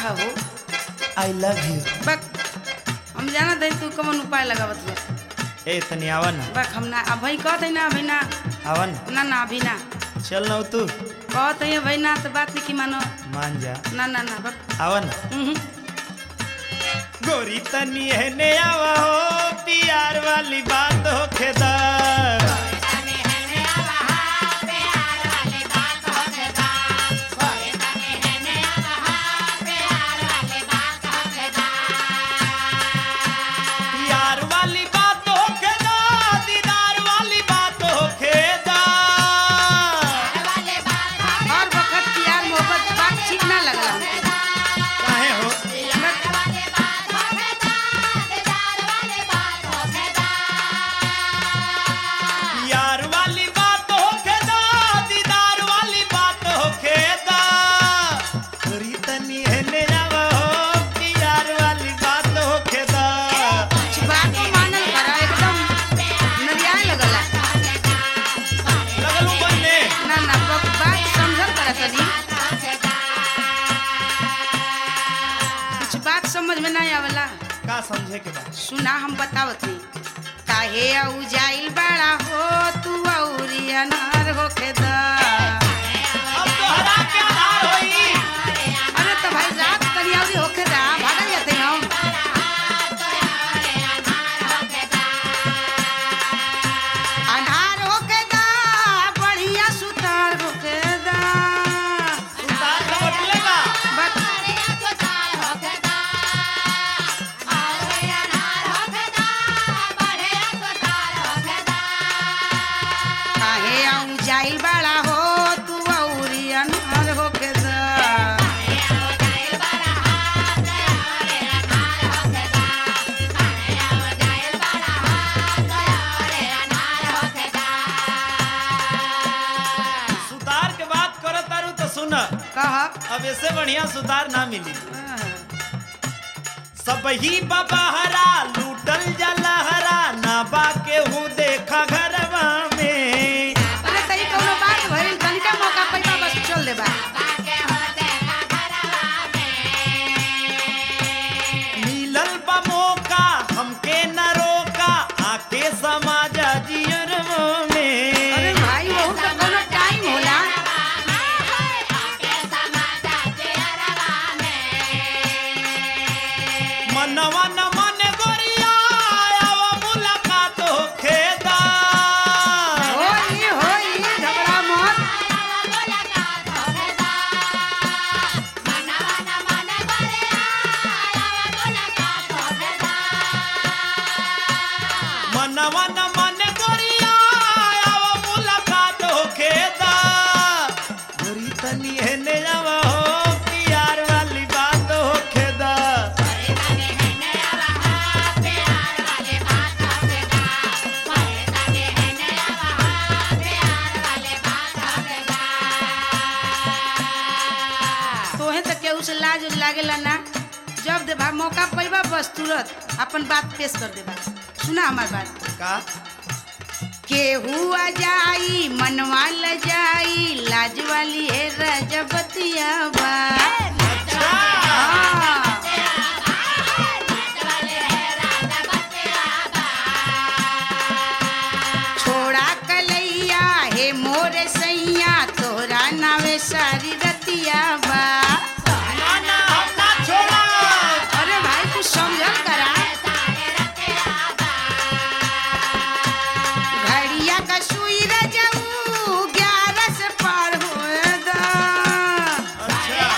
हो I love you बक हम जाना दे तू कौन उपाय लगावत बा ए तनी आवा ना बक हम ना अभी कहत है ना अभी ना आवा ना ना ना अभी ना चल ना तू कहत है भाई ना तो बात नहीं की मानो मान जा ना ना ना बक आवा ना उहुं। गोरी तनी है आवा हो प्यार वाली बात हो खेदा प्यार वाली बात हो खेदा दीदार वाली बात हो खेदा हर वक्त प्यार मोहब्बत बात ठीक ना लगला हमके काहे हो प्यार वाली बात हो खेदा दीदार वाली बात हो खेदा गोरी तनी है आवा हो प्यार वाली बात हो खेदा कुछ बात को मानल करा एकदम नरियाए लगला लगलू बनने ना ना बक बात समझल करा तनी कुछ बात समझ में ना आवेला का समझे के बाद सुना हम बतावत हई काहे औ जाइल बड़ा हो तू औरी अनार होखे दा अब तोहरा के आधार होई अरे तो भाई रात कनी औरी होखे दा भागल जाते हम अनार होखे दा बढ़िया सुतार होखे दा सुतार का बटले बा बस काहे औ जाइल बड़ा हो तू औरी अनार होखे दा सुतार के बात करो तारू तो सुन कह अब ऐसे बढ़िया सुतार ना मिली सब ही बबहरा लूटल जलहरा ना बाके हूँ देखा घरवा में अरे तई कौनो बात भइल तनिका मौका पैसा बस चल देबा मिलल बा मौका हमके न रोका आके समाज जियरवा अरे में भाई वो तो कौनो टाइम होला मनवा न मन गोरिया आव मुलाकात होखेदा होई होई झगड़ा मत मनवा न मन गोरिया आव मुलाकात होखेदा गोरी तनी हेने आवा हो प्यार वाली बात होखेदा तोहे तो केहू से लाज उज लागेला ना जब देबा मौका पैबा बस तुरंत अपन बात पेश कर देबा सुना हमार बात का केहू आ जाई मनवा ल जाई लाज वाली है रजबतिया बा अच्छा हाँ। छोड़ा कलैया हे मोर सैया तोरा नावे सारी रतिया बा ना ना हम ना छोड़ा अरे भाई कुछ समझल करा घड़िया का सुई रजऊ ग्यारह से पार होए दा अच्छा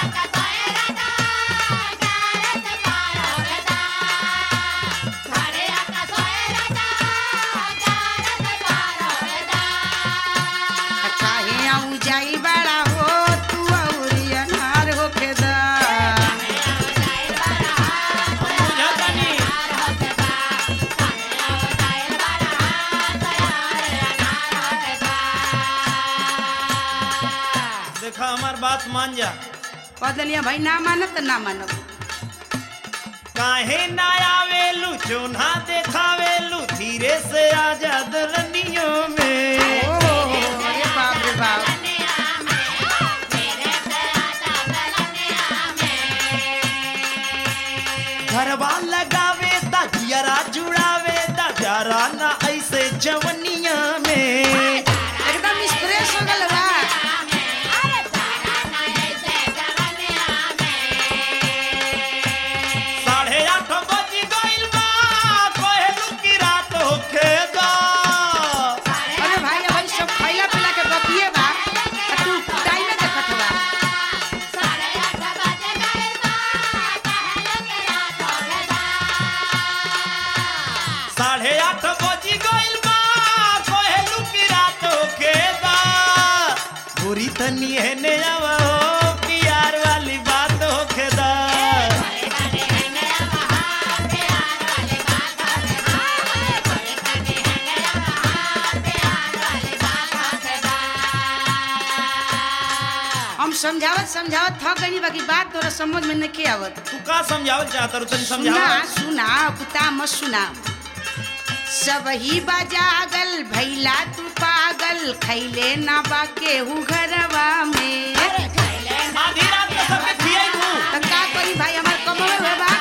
काहे आऊ जाई बड़ा हो तू औरी अनार होके दा बुझा तनी देखा हमार बात मान जा कह दिलिया भाई ना मानत त ना मानब काहे ना आवेलू चोना देखावेलू धीरे से आजा दलनियों में ओ अरे बाप रे बाप जियरा जुड़ावे दा प्यारा ना ऐसे जवनिया में एकदम स्प्रेस हो गल बा साढ़े आठ बज गइल बा कहलू की रात होखे दा अरे भाई भाई सब खैला पिला के बतिए बा आ तू टाइम देखत बा साढ़े आठ बज गइल बा कहलू की रात होखे दा बुरी तनी है ने आवा हो प्यार वाली बात होखे दा हम समझावत समझावत थक गई बाकी बात तोरा समझ में नहीं आवत तू का समझावल चाहत रू तनी सुना समझावा सुना कुत्ता मत सुना सब ही बजागल भैला तू पागल खैले ना बा केहू घरवा में आधी रात के सबके खियाई तू त का करी भाई हमार कमवे हुए बा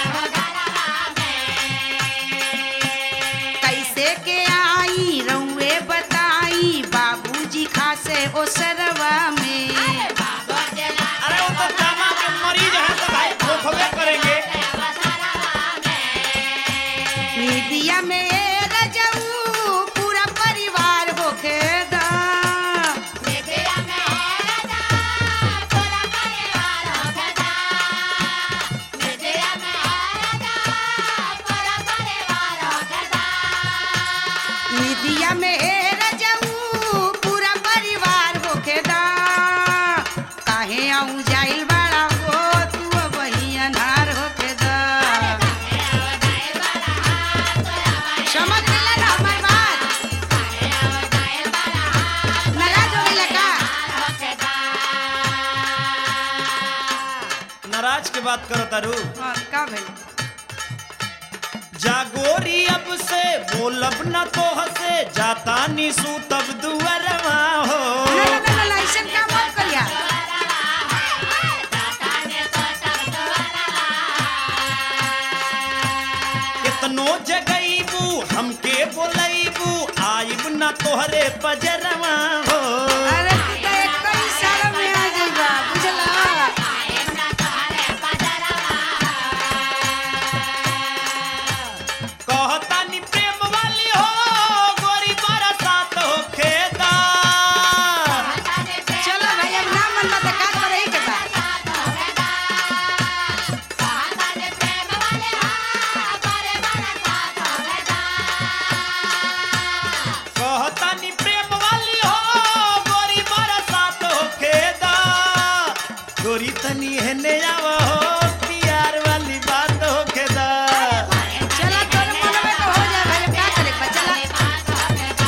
कैसे के आई रउए बताई बाबूजी खासे ओ सरवा में अरे वो तो जामा के मरीज है तो भाई वो खबे करेंगे मीडिया में ए रजऊ पूरा परिवार होके दा मीडिया में ए रजऊ पूरा परिवार होके दा काहे आऊं जाइल बड़ा हो तू वही अनार होके दा समझ गेला ना हमार बात नाराज हो गइला का नाराज के बात करो तारू हाँ, का भइल जागोरी अब से बोलब न तो हसे जाता निसू तब दुअरवा हो ना ना ना, ना ना ऐसन काम मत करिया कितनो जगईबू हमके बोलईबू आइब न तोहरे पजरवा हो अरे तू तो एक ही साल में आ जाइबा बुझला कहता नि प्रेम वाली हो गोरी बरसात हो खेदा चलो भाई अब ना मन बता का करे के बा कहता नि प्रेम वाली हो गोरी बरसात हो खेदा गोरी तनी हेने आवा हो प्यार वाली बात हो खेदा चला तोर मन में तो हो जाए भाई अब का करे के बा चला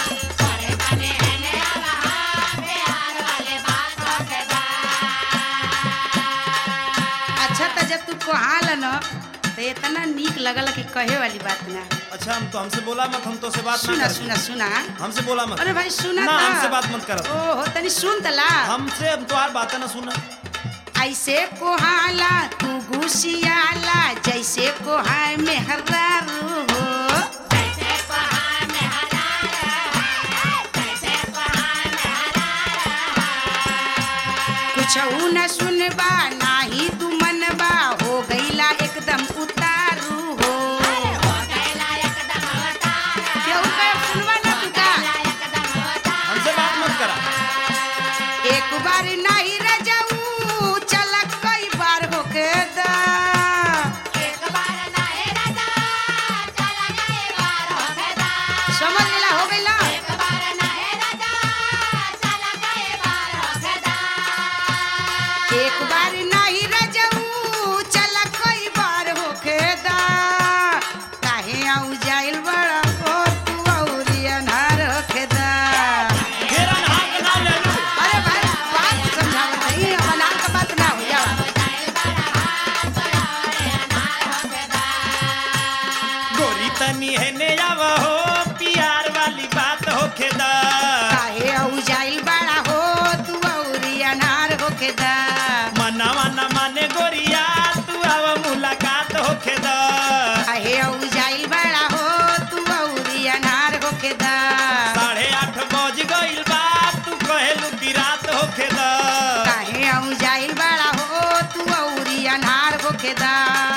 अच्छा त जब तू कहाल न तो इतना नीक लगल कि कहे वाली बात ना अच्छा हम तो हमसे बोला मत हम तो से बात सुना ना कर सुना सुना हमसे बोला मत अरे भाई सुना ना त। हमसे बात मत करत ओहो तनी सुन तला हमसे हम तो बातें ना सुना ऐसे कोहाला तू घुसियाला जैसे कोहाय में हर्रारू हो कुछ न सुनबा नाही तू मनबा हो गईला एकदम उतारू हो केहू के सुनबा ना तू का हमसे बात मत करा एक बार नहीं रजाऊ चला कई बार होके दा समझ गेला हो गईला एक बार नहीं रजाऊ चला कई बार होके दा काहे आऊ जाइल बड़ा हो तू औरी अनहार होके दा घेरा नहा के नाम ले लू अरे भाई बात समझावत नहीं अब अनार का बात ना हो जावा गोरी तनी है ने आवा हो प्यार वाली बात हो खेदा काहे आऊ जाइल बड़ा हो तू औरी अनार होके दा मना मना माने गोरिया तू आवा मुलाकात हो खेदा काहे आऊ जाइल होखेदा